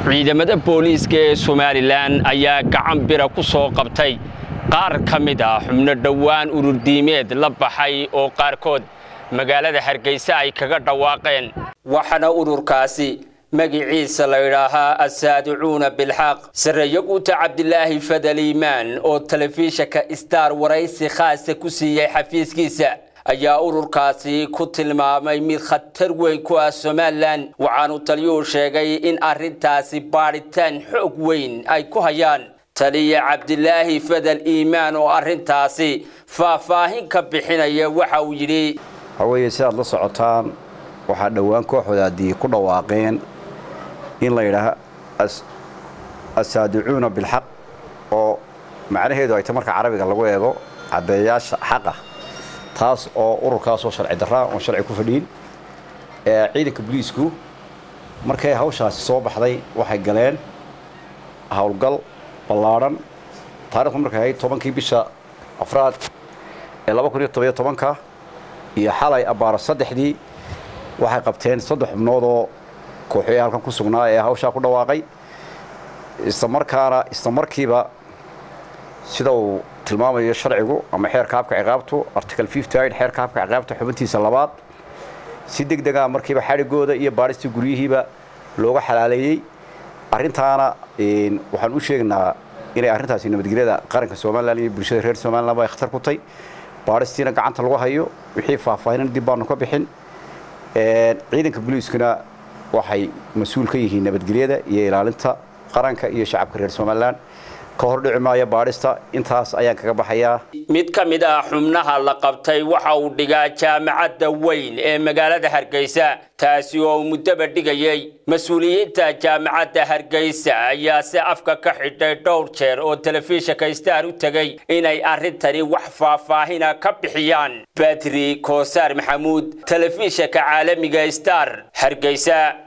ciidamada booliiska ee somalilan ayaa gacan bira ku soo qabtay qaar ka mid ah xubno dhowaan ururdiimeed la baxay oo qaarkood magaalada hargeysa ay kaga dhawaaqeen waxaana ururkaasi magiciisa la yidhaahaa assaadicuuna bilxaq sarreeyo guuta cabdilaahi fadal iimaan oo telefishinka star waraysi khaasa ku siiyey xafiiskiisa ayaa ururkaasi ku tilmaamay mid khatar weyn ku ah somalilan waxaanu taliyuhu sheegay in arrintaasi baadhitaan xoog weyn ay ku hayaan taliya cabdilaahi fadal iimaan oo arrintaasi faahfaahin ka bixinaya waxa uu yidhi waxaweeye sidaad la socotaan waxaa dhowaan kooxodaadii ku dhawaaqeen in la yidhaaho assaadicuuna bilxaq oo macnaheedu ay ta marka carabiga lagu eego caddeeyaasha xaqa taas oo ururkaasoo sharci darraa oon sharci ku fadhiin ciidanka boliisku markay hawshaasi soo baxday waxay galeen howlgal ballaadhan taarikhdu markay ahayd tobankii bisha afraad ee laba kun iyo tobiyo tobanka iyo xalay abbaaro saddexdii waxay qabteen saddex xubnoodoo kooxoya halkan ku sugnaa ee hawshaa ku dhawaaqay islamarkaana isla markiiba sida uu tilmaamayo sharcigu ama xeerka habka ciqaabtu article xeerka habka ciqaabta xubintiisa labaad si deg dega markiiba xadhigooda iyo baadhistii guryihiiba looga xalaaleeyey arrintaana waxaan u sheegnaa inay arrintaasi nabadgelyada qaranka somalilan iyo bulshada reer somalilanba ay khatar ku tay baadhistiina gacanta lagu hayo wixii faahfaahinan dib baanu ka bixin ciidanka boliiskuna waxay mas-uul ka yihiin nabadgelyada iyo ilaalinta qaranka iyo shacabka reer somalilan ka hor dhici maayo baadhista intaas ayaan kaga baxayaa mid ka mid ah xubnaha la qabtay waxa uu dhigaa jaamacadda weyn ee magaalada hargeysa taasi oo muddoba dhigayay mas-uuliyiinta jaamacadda hargeysa ayaa si afka ka xidhay dhowr jeer oo telefishinka star u tegay inay arrintani wax faahfaahina ka bixiyaan badri koosaar maxamuud telefishinka caalamiga star hargeysa